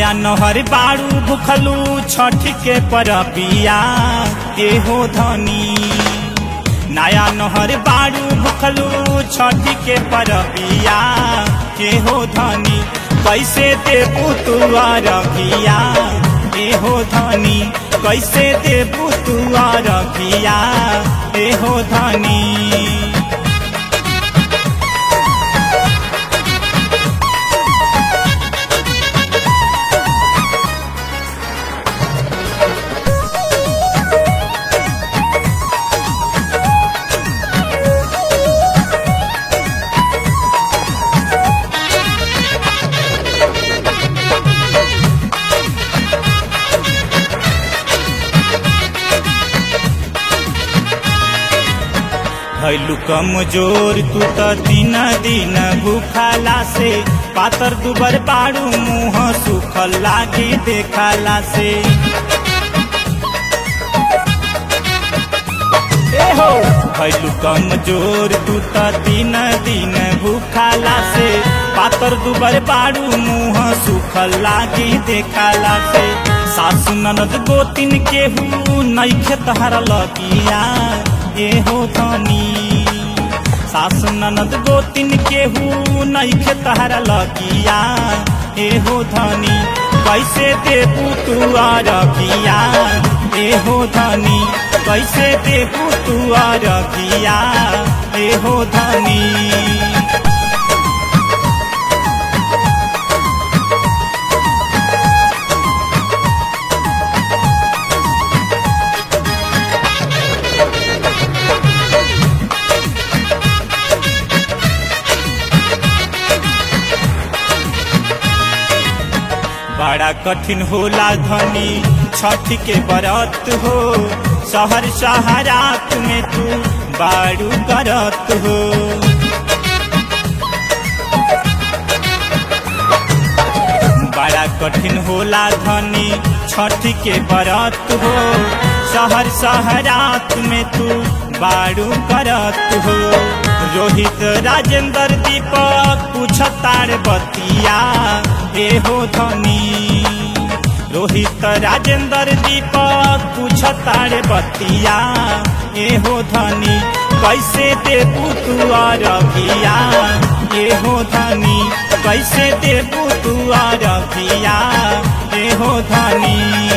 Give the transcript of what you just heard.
नया नहर बारू भुखलू छठ के परबिया एहो धनी नया नहर बारू भुखलू छठ के परबिया एहो धनी कैसे देबू तू अरबिया एहो धनी कैसे देबू तू अरबिया एहो धनी भैलू कमजोर तू त दिन दिन भूखाला से पातर दुबर बारू मुंह सुखल लागी देखाला से ए हो भैलू कमजोर तू त दिन दिन भूखाला से पातर दुबर बारू मुंह सुखल लागी देखाला से सासु ननद गोतिन केहू नैखे तहरा लगिया एहो धनी सासु ननद गोतिन केहू नैखे तहरा लगिया एहो धनी कैसे देबू तू अरबिया एहो धनी कैसे देबू तू अरबिया एहो धनी बड़ा कठिन होला धनी छठ के बरत हो शहर शहरात में तू बारू करत हो बड़ा कठिन होला धनी छठ के बरत हो शहर शहरात में तू बारू करत हो रोहित राजेंद्र दीपक पूछतार बतिया एहो धनी रोहित राजेंद्र दीपक पूछतार बतिया एहो धनी कैसे देबू तू अरबिया एहो धनी कैसे देबू तू अरबिया एहो धनी